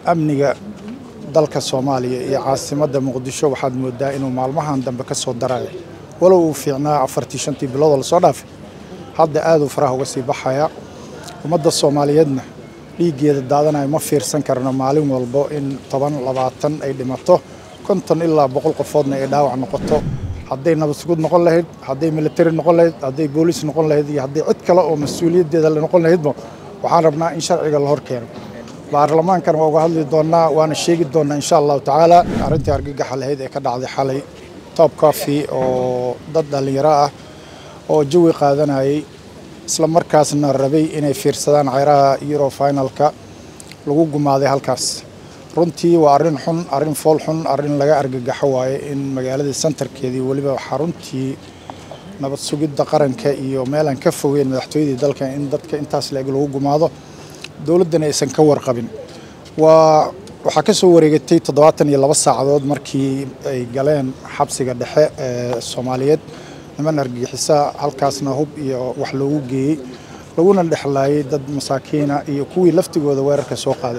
amniga dalka soomaaliya iyo caasimadda muqdisho waxaad moodaa inuu maalmahan dambe ka soo darayo walow uu fiicnaa afartii shantii biloodoo lasoo dhaafay hadda aaduu faraha uga sii baxaya ummadda soomaaliyeedna dhiiggeeda daadanayo ma fiirsan karno maalin walbo in toban labaatan ay dhimato konton ilaa boqol qofoodna ay dhaawac noqoto hadday nabadsugud noqon lahayd hadday militari noqon lahayd hadday booliis noqon lahayd iyo hadday cid kale oo mas-uuliyaddeeda la noqon lahaydba waxaan rabnaa in sharciga la hor keeno baarlamaankan waa uga hadli doonnaa waana sheegi doonnaa insha allahu tacaala arrintii argagaxa lahayd ee ka dhacday xalay top coffee oo dad dhallinyaro ah oo jawi qaadanayay isla markaasna rabay inay fiirsadaan ceyraha euro finalka lagu gumaaday halkaas runtii waa arrin xun arrin fool xun arrin laga argagaxo waaye in magaaladii santarkeedii weliba xaruntii nabad sugidda qaranka iyo meelaan ka fogeyn madaxtooyadii dalka in dadka intaas la-eg lagu gumaado dowladdana aysan ka warqabin waa waxaa ka soo wareegatay toddobaatan iyo laba saacadood markii ay galeen xabsiga dhexe ee soomaaliyeed niman argagixisa halkaasna hub iyo wax loogu geeyey laguna dhexlaayay dad masaakiina iyo kuwii laftigooda weerarka soo qaaday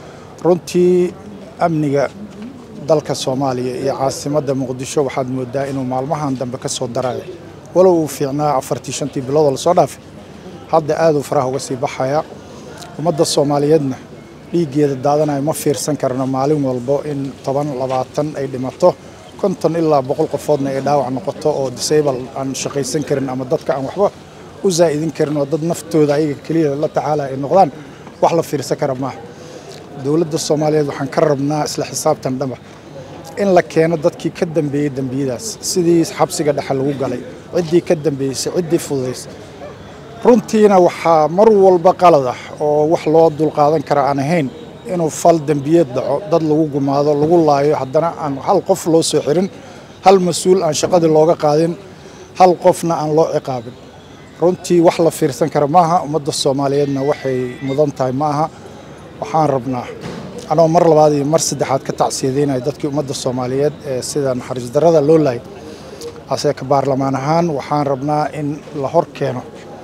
runtii amniga dalka soomaaliya iyo caasimadda muqdisho waxaad moodaa inuu maalmahan dambe ka soo darayo walow uu fiicnaa afartii shantii biloodoo lasoo dhaafay hadda aaduu faraha uga sii baxaya ummadda soomaaliyeedna dhiiggeeda daadanayo ma fiirsan karno maalin walbo in toban labaatan ay dhimato konton ilaa boqol qofoodna ay dhaawac noqoto oo disable aan shaqaysan karin ama dadka aan waxba u zaa'idin karin oo dad naftooda ayaga keliya la tacaala ay noqdaan wax la fiirsan kara maaha dowladda soomaaliyeed waxaan ka rabnaa isla xisaabtan dhaba in la keeno dadkii ka dambeeyey dembiyadaas sidii xabsiga dhexe lagu galay ciddii ka dambeysay ciddii fududaysay runtiina waxaa mar walba qalad ah oo wax loo dulqaadan kara aan ahayn inuu fal dembiyeed dhaco dad lagu gumaado lagu laayo haddana aan hal qof loo soo xirin hal mas-uul aan shaqadii looga qaadin hal qofna aan loo ciqaabin runtii wax la fiirsan kara maaha ummadda soomaaliyeedna waxay mudan tahay ma aha waxaan rabnaa anoo mar labaad iyo mar saddexaad ka tacsiyadeynaya dadkii ummadda soomaaliyeed ee sida naxariis darrada loo laayay ase ka baarlamaan ahaan waxaan rabnaa in la hor keeno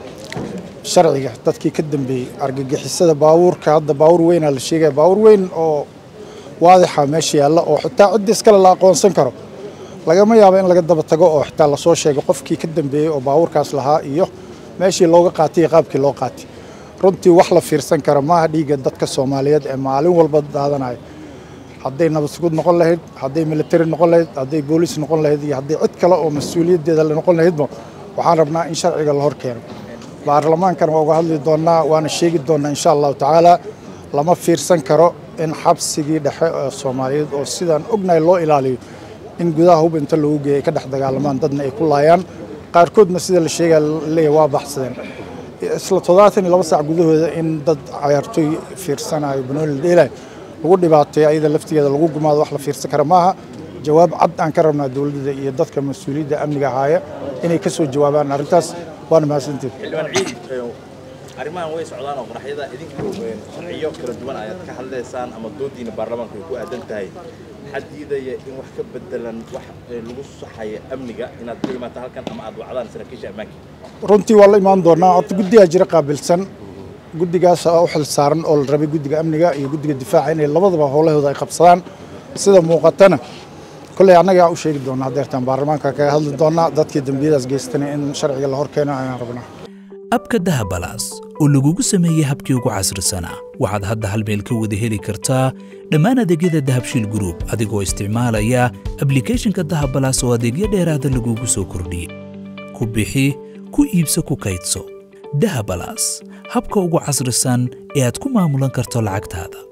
sharciga dadkii ka dambeeyey argagixisada baabuurka hadda baabuur weynaa la sheegaya baabuur weyn oo waadixa meesha yaalla oo xitaa ciddii iskale la aqoonsan karo lagama yaabo in laga daba tago oo xitaa lasoo sheego qofkii ka dambeeyey oo baabuurkaas lahaa iyo meeshii looga qaatay iyo qaabkii loo qaatay runtii wax la fiirsan kara maaha dhiigga dadka soomaaliyeed ee maalin walba daadanayo hadday nabadsugud noqon lahayd hadday militari noqon lahayd hadday booliis noqon lahayd iyo hadday cid kale oo mas-uuliyaddeeda la noqon lahaydba waxaan rabnaa in sharciga la hor keeno baarlamaankan waa uga hadli doonnaa waana sheegi doonnaa insha allahu tacaala lama fiirsan karo in xabsigii dhexe ee soomaaliyeed oo sidaan ognahay loo ilaaliyo in gudaha hub inta loogu geeyay ay ka dhex dagaalamaan dadna ay ku laayaan qaarkoodna sida la sheegaya leeyahay waa baxsadeen isla toddobaatan iyo laba saac gudahooda in dad cayaartooy fiirsanayo banooni la dheelayo lagu dhibaateeyo ayada laftigeeda lagu gumaado wax la fiirsan kara maaha jawaab cad aan ka rabnaa dowladda iyo dadka mas-uuliyadda amniga ahaaya inay ka soo jawaabaan arrintaas waana mahadsanteed xildhibaan ciid arrimahan way socdaan oo qaraxyada idinku sharciyo kala duwan ayaad ka hadlaysaan ama doodiina baarlamaanku ay ku aadan tahay maxaa diidaya in wax ka bedelan wax lagu saxaya amniga inaad ku imaato halkan ama aad wacdaan saraakiisha ammaanka runtii waa la imaan doonaa horta guddigaa jira qaabilsan guddigaas u xil saaran oo la rabay guddiga amniga iyo guddiga difaaca inay labadaba howlahooda ay qabsadaan sida muuqatana kolley annagaa u sheegi doonaa hadeertaan baarlamaanka kaga hadli doonaa dadkii dembiyadaas geystana in sharciga la hor keeno ayaan rabnaa abka dahabalaas oo lagugu sameeyey habkii ugu casrisanaa waxaad hadda hal meel ka wada heli kartaa dhammaan adeegyada dahabshiil gruub adigoo isticmaalaya ablikhethonka dahabalaas oo adeegyo dheeraada lagugu soo kordhiyey ku bixi ku iibso ku kaydso dahabalaas habka ugu casrisan ee aad ku maamulan karto lacagtaada